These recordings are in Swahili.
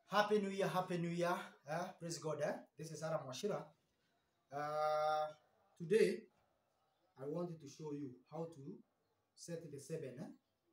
Happy New Year, Happy New Year. Uh, praise God. Eh? This is Adam Washira. Uh, today, I wanted to show you how to set the seven. Eh?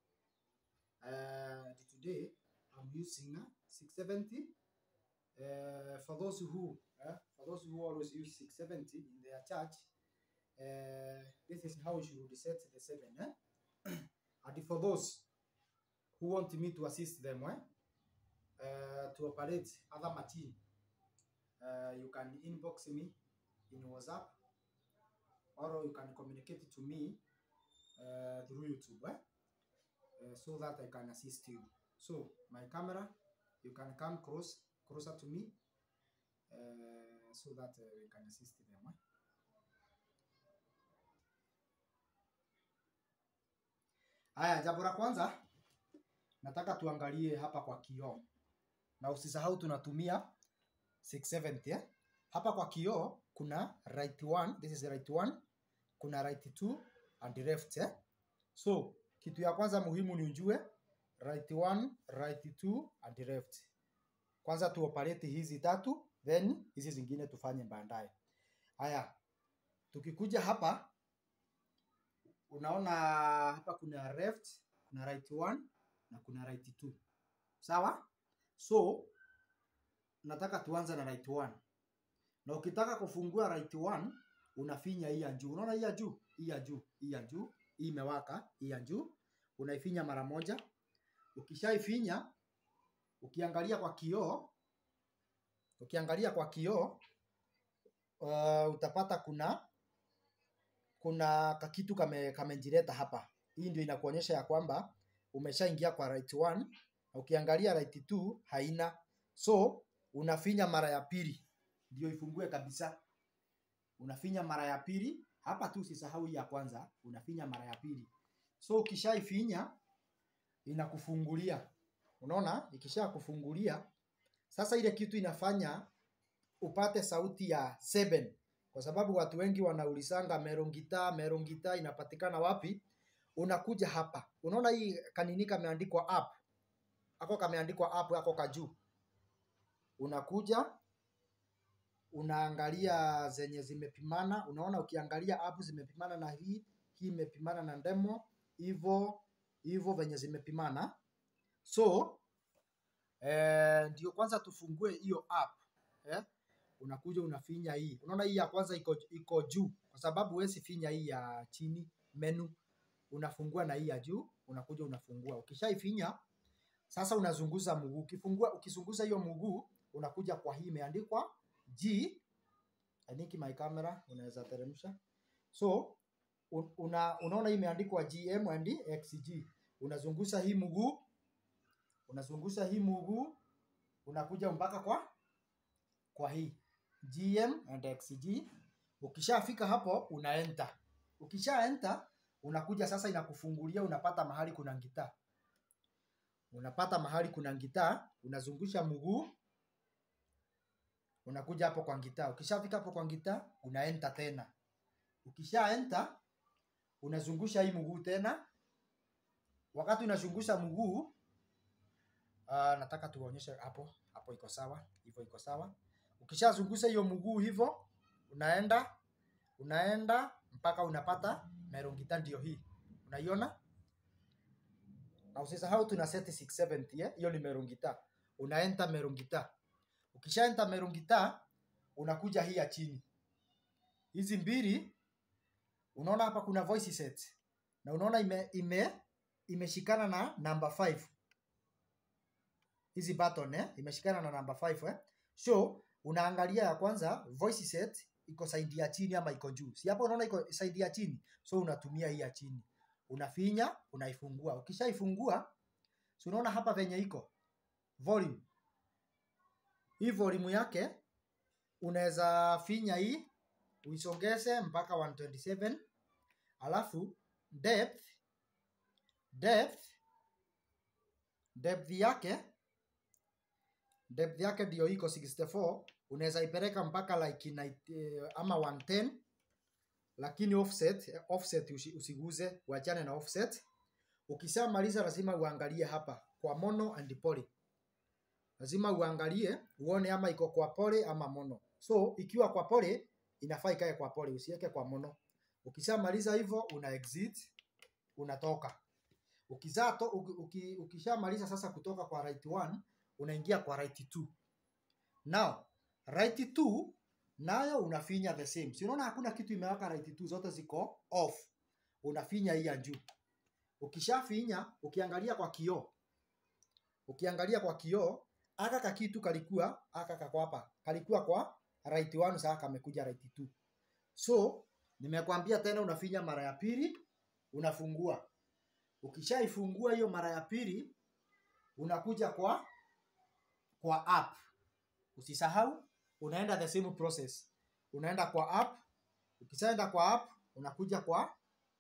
Uh, today, I'm using uh, 670. Uh, for those who, uh, for those who always use 670 in their church, uh, this is how you should set the seven. Eh? and for those who want me to assist them, eh? uh, to operate other machine, uh, you can inbox me in WhatsApp or you can communicate to me uh, through YouTube eh? uh, so that I can assist you. So my camera, you can come close closer to me uh, so that uh, we can assist them. Eh? Haya, jambo la kwanza nataka tuangalie hapa kwa kioo na usisahau tunatumia 670 eh? Hapa kwa kioo kuna right one, this is right one, kuna right two and left eh? So kitu ya kwanza muhimu ni ujue right one, right two and left. Kwanza tuoperate hizi tatu then hizi zingine tufanye baadaye. Haya, tukikuja hapa unaona hapa kuna left, kuna right one na kuna right two. Sawa? So nataka tuanze na right one. Na ukitaka kufungua right one unafinya hii ya juu. Unaona hii ya juu? Hii ya juu, hii ya juu, hii imewaka, hii ya juu. Unaifinya mara moja. Ukishaifinya ukiangalia kwa kioo, ukiangalia kwa kioo uh, utapata kuna kuna kakitu kame kamejileta hapa. Hii ndio inakuonyesha ya kwamba umeshaingia kwa right one na ukiangalia right two haina, so unafinya mara ya pili ndio ifungue kabisa. Unafinya mara ya pili hapa tu, usisahau hii ya kwanza, unafinya mara ya pili. So ukishaifinya inakufungulia, unaona, ikisha kufungulia sasa, ile kitu inafanya upate sauti ya seven, kwa sababu watu wengi wanaulizanga merongita, merongita inapatikana wapi? Unakuja hapa, unaona hii kanini kameandikwa app ako kameandikwa app ako kajuu, unakuja unaangalia zenye zimepimana. Unaona, ukiangalia app zimepimana na hii hii imepimana na demo hivyo hivyo venye zimepimana. So eh, ndio kwanza tufungue hiyo app eh? Unakuja unafinya hii, unaona hii ya kwanza iko iko juu, kwa sababu huwezi finya hii ya chini menu, unafungua na hii ya juu, unakuja unafungua. Ukishaifinya sasa unazunguza mguu. Ukifungua ukizunguza hiyo mguu unakuja kwa hii imeandikwa G. I think my camera unaweza teremsha. So un- una, unaona hii imeandikwa GM and XG. Unazunguza hii mguu, unazunguza hii mguu, unakuja mpaka kwa kwa hii GM and XG. Ukishafika hapo una enter. Ukisha enter unakuja sasa, inakufungulia unapata mahali kuna gitaa unapata mahali kuna gitaa, unazungusha mguu, unakuja hapo kwa gitaa. Ukishafika hapo kwa gitaa, una enter tena. Ukisha enter, unazungusha hii mguu tena. Wakati unazungusha mguu, uh, nataka tuonyeshe hapo hapo, iko sawa, hivyo iko sawa. Ukishazungusha hiyo mguu hivyo, unaenda unaenda mpaka unapata merongita, ndio hii unaiona na usisahau tuna set 670 eh? Hiyo ni merungita. Una enter merungita. Ukisha enter merungita unakuja hii ya chini. Hizi mbili unaona hapa kuna voice set. Na unaona ime ime imeshikana na number 5. Hizi button eh imeshikana na number 5 eh. So unaangalia ya kwanza voice set iko side ya chini ama iko juu. Si hapo unaona iko side ya chini. So unatumia hii ya chini unafinya unaifungua. Ukishaifungua, si unaona hapa venye iko volume. Hii volume yake unaweza finya hii uisongeze mpaka 127, alafu depth depth depth yake depth yake ndio iko 64, unaweza ipeleka mpaka like night, ama 110 lakini offset offset usi- usiguze, uachane na offset. Ukishamaliza lazima uangalie hapa kwa mono and poly. lazima uangalie uone ama iko kwa pole ama mono. So ikiwa kwa pole inafaa ikae kwa pole, usiweke kwa mono. Ukishamaliza hivyo una exit, unatoka. Ukizato, uki, uki, ukishamaliza sasa kutoka kwa right 1 unaingia kwa right 2. Now right 2 nayo unafinya the same. Si unaona hakuna kitu imewaka right 2, zote ziko off. Unafinya hii ya juu. Ukishafinya, ukiangalia kwa kioo, ukiangalia kwa kioo, aka kakitu kalikuwa aka kako hapa, kalikuwa kwa right 1, sasa kamekuja right 2. So nimekwambia tena, unafinya mara ya pili, unafungua. Ukishaifungua hiyo mara ya pili, unakuja kwa kwa app. Usisahau, unaenda the same process. Unaenda kwa app. Ukishaenda kwa app, unakuja kwa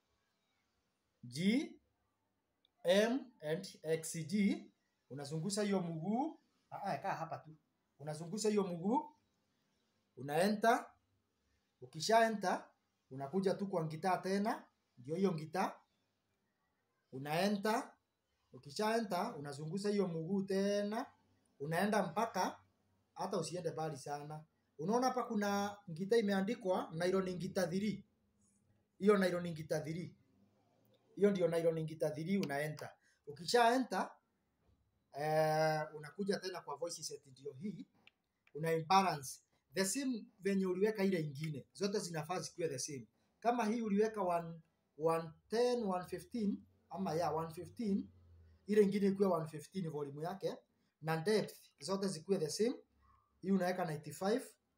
G M and XG, unazungusha hiyo mguu. Ah, kaa hapa tu. Unazungusha hiyo mguu, una enter. Ukisha enter, unakuja tu kwa gitaa tena, ndio hiyo gitaa una enter. Ukisha enter, unazungusha hiyo mguu tena, unaenda mpaka hata usiende mbali sana. Unaona hapa kuna ngita imeandikwa nylon ngita 3. Hiyo nylon ngita 3. Hiyo ndio nylon ngita 3 una enter. Ukisha enter eh, unakuja tena kwa voice set ndio hii. Una imbalance. The same venye uliweka ile ingine. Zote zinafaa zikuwe the same. Kama hii uliweka 1 110 115 ama ya 115 ile ingine ikuwe 115 volume yake na depth zote zikuwe the same. Hii unaweka 95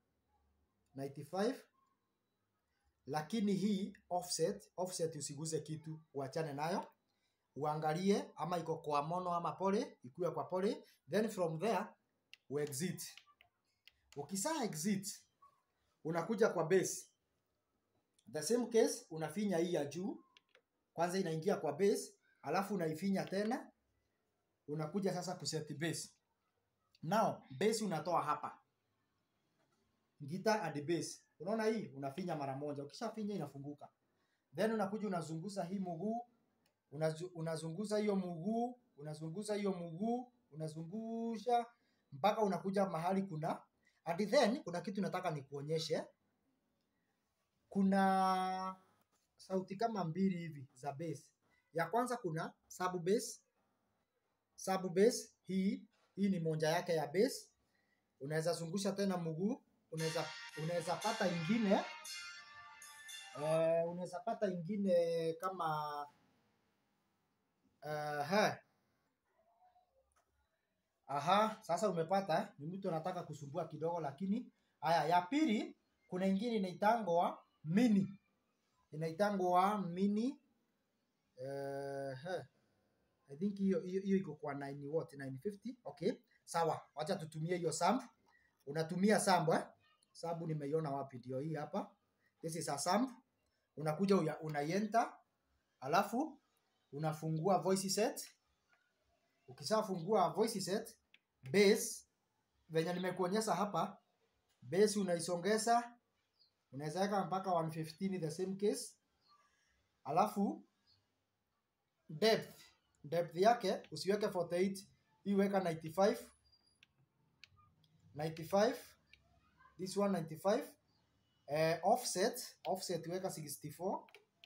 95 lakini hii offset offset usiguze kitu, uachane nayo, uangalie ama iko kwa mono ama pole, ikuwe kwa pole, then from there u exit. Ukisa exit unakuja kwa base, the same case, unafinya hii ya juu kwanza, inaingia kwa base, alafu unaifinya tena, unakuja sasa kuset base. Now base unatoa hapa guitar and bass. Unaona hii unafinya mara moja. Ukishafinya inafunguka. Then unakuja unazunguza hii mguu, unazu, unazunguza hiyo mguu, unazunguza hiyo mguu, unazungusha mpaka unakuja mahali kuna and then kuna kitu nataka nikuonyeshe. Kuna sauti kama mbili hivi za bass. Ya kwanza kuna sub bass. Sub bass hii hii ni moja yake ya bass. Unaweza zungusha tena mguu unaweza unaweza pata ingine eh, unaweza pata ingine kama uh, he. Aha, sasa umepata. Ni mtu anataka kusumbua kidogo, lakini haya. Ya pili, kuna ingine inaitangwa mini, inaitangwa mini uh, he. I think hiyo hiyo hiyo iko kwa 9 what 950. Okay, sawa, wacha tutumie hiyo samp. Unatumia samp eh? Sabu nimeiona wapi? Ndio hii hapa. This is a samp. Unakuja uya- unaienter, alafu unafungua voice set. Ukishafungua voice set, bass venye nimekuonyesha hapa, bass unaisongeza, unaweza weka mpaka 115 the same case, alafu depth depth yake usiweke 48, hii weka 95 95 this one 95 eh, offset offset weka 64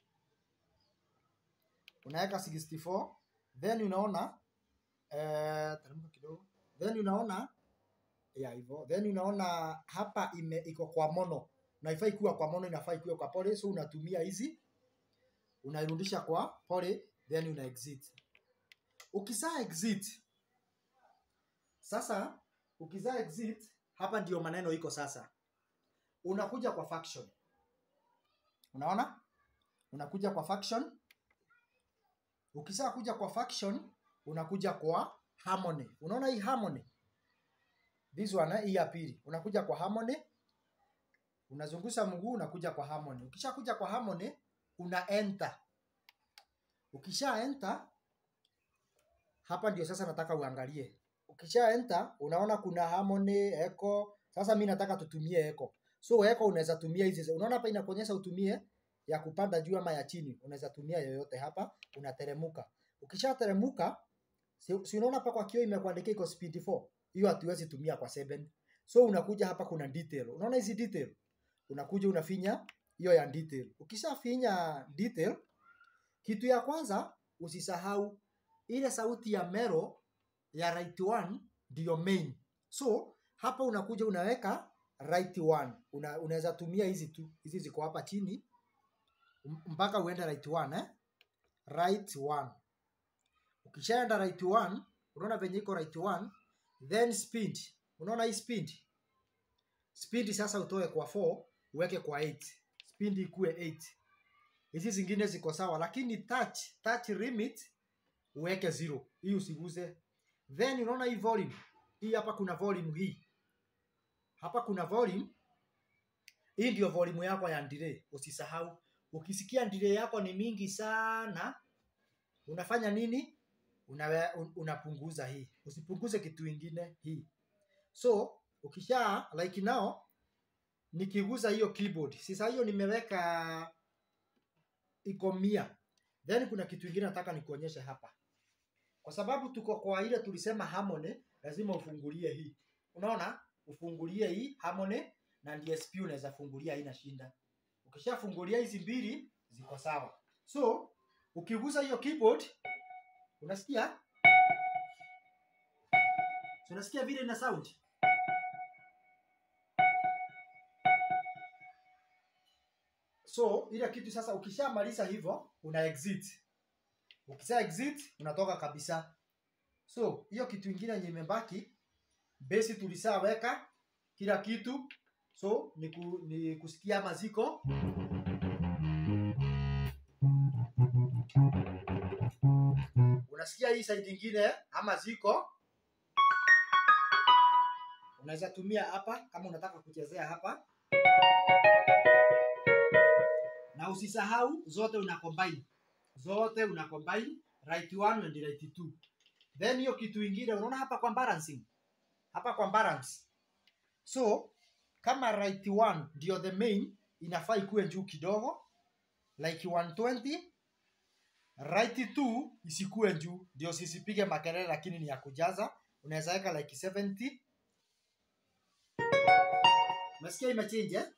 unaweka 64 then unaona eh, teremka kidogo then unaona ya hivyo then unaona hapa ime iko kwa mono na ifai kuwa kwa mono inafaa ikuwe kwa pole so unatumia hizi unairudisha kwa pole then una exit ukisa exit sasa ukisa exit hapa ndio maneno iko sasa unakuja kwa faction unaona unakuja kwa faction ukisha kuja kwa faction unakuja kwa harmony unaona hii harmony this one eh, hii ya pili unakuja kwa harmony unazungusha mguu unakuja kwa harmony ukisha kuja kwa harmony una enter ukisha enter hapa ndio sasa nataka uangalie ukisha enter unaona kuna harmony echo sasa mi nataka tutumie echo so echo unaweza tumia hizi unaona hapa inakuonyesha utumie ya kupanda juu ama ya chini unaweza tumia yoyote hapa unateremuka ukishateremuka si, si unaona hapa kwa kioo imekuandikia iko speed 4 hiyo hatuwezi tumia kwa 7 so unakuja hapa kuna detail unaona hizi detail unakuja unafinya hiyo ya detail ukishafinya detail kitu ya kwanza usisahau ile sauti ya mero ya right one ndio main so hapa unakuja unaweka right one una, unaweza tumia hizi tu hizi ziko hapa chini m- mpaka uende right one eh? right one ukishaenda right one unaona venye iko right one then speed unaona hii speed speed sasa utoe kwa 4 uweke kwa 8 speed ikuwe 8 hizi zingine ziko sawa lakini touch touch limit uweke zero hii usiguze then unaona hii volume hii hapa kuna volume hii hapa kuna volume hii ndio volume yako ya delay usisahau ukisikia delay yako ni mingi sana unafanya nini Unawe, un, unapunguza hii usipunguze kitu ingine hii so ukisha like now nikiguza hiyo keyboard sasa hiyo nimeweka iko mia then kuna kitu ingine nataka nikuonyeshe hapa kwa sababu tuko kwa ile tulisema harmony lazima ufungulie hii unaona ufungulie hii harmony na DSP unaweza fungulia haina shinda ukishafungulia hizi mbili ziko sawa so ukiguza hiyo keyboard unasikia so, unasikia vile ina sound so ile kitu sasa ukishamaliza hivyo una exit ukisha exit unatoka kabisa so hiyo kitu ingine yenye imebaki besi tulishaweka kila kitu so ni, ku, ni kusikia maziko unasikia hii side ingine ama ziko unaweza tumia hapa kama unataka kuchezea hapa na usisahau zote una combine zote una combine right one and right two then hiyo kitu ingine unaona hapa kwa balancing hapa kwa balance so kama right one ndio the main inafaa ikuwe juu kidogo like 120 right two isikuwe juu ndio sisipige makelele lakini ni ya kujaza unaweza weka like 70 umesikia imechange eh?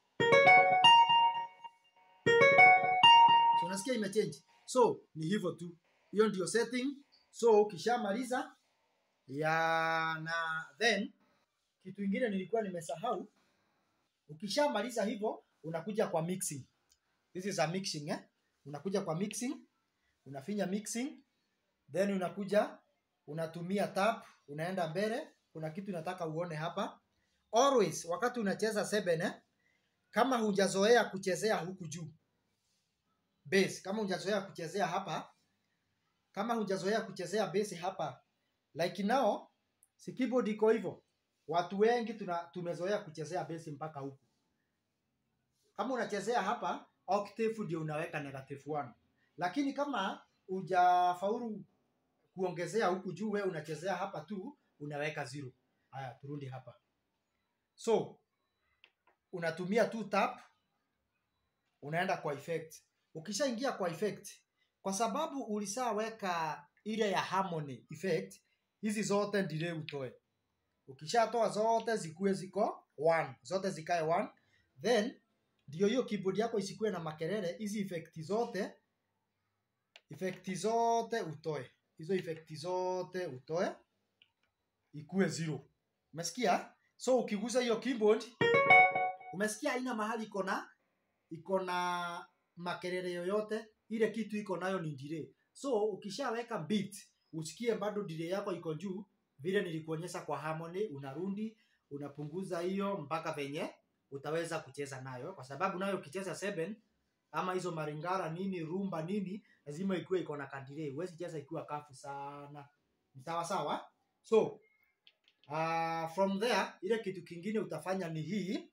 so unasikia imechange so ni hivyo tu hiyo ndio setting so ukishamaliza ya na then kitu ingine nilikuwa nimesahau ukishamaliza hivyo unakuja kwa mixing this is a mixing eh? unakuja kwa mixing unafinya mixing then unakuja unatumia tab unaenda mbele kuna kitu nataka uone hapa always wakati unacheza 7 eh? kama hujazoea kuchezea huku juu bass kama hujazoea kuchezea hapa kama hujazoea kuchezea bass hapa like now si keyboard iko hivyo watu wengi tuna, tumezoea kuchezea bass mpaka huku kama unachezea hapa octave ndio unaweka negative 1 lakini kama hujafaulu kuongezea huku juu wewe unachezea hapa tu unaweka zero haya turudi hapa so unatumia tu tap unaenda kwa effect ukishaingia kwa effect kwa sababu ulishaweka ile ya harmony effect hizi zote ndile utoe ukishatoa zote zikuwe ziko one zote zikae one then ndio hiyo keyboard yako isikuwe na makelele hizi effect zote effect zote utoe hizo effect zote utoe ikuwe zero umesikia so ukigusa hiyo keyboard umesikia haina mahali iko na iko na makelele yoyote ile kitu iko nayo ni delay so ukishaweka beat usikie bado delay yako iko juu vile nilikuonyesha kwa harmony unarundi unapunguza hiyo mpaka venye utaweza kucheza nayo kwa sababu nayo ukicheza 7 ama hizo maringara nini rumba nini lazima ikuwe iko na kadire huwezi cheza ikiwa kafu sana ni sawa sawa so uh, from there ile kitu kingine utafanya ni hii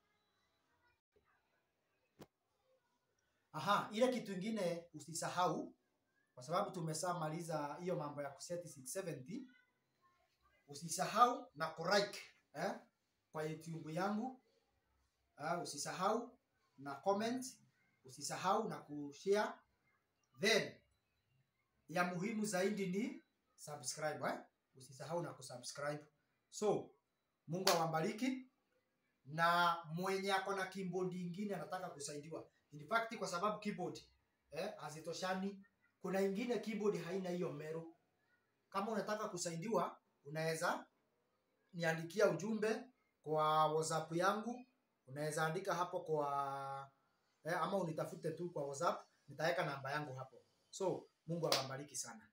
aha ile kitu ingine usisahau kwa sababu tumeshamaliza hiyo mambo ya kuseti 670 usisahau na kulike eh, kwa youtube yangu uh, usisahau na comment usisahau na kushare then ya muhimu zaidi ni subscribe eh? usisahau na kusubscribe so mungu awabariki na mwenye ako na keyboard ingine anataka kusaidiwa in fact kwa sababu keyboard eh, hazitoshani kuna ingine keyboard haina hiyo mero kama unataka kusaidiwa unaweza niandikia ujumbe kwa whatsapp yangu unaweza andika hapo kwa eh, ama unitafute tu kwa whatsapp nitaweka namba yangu hapo so mungu awabariki sana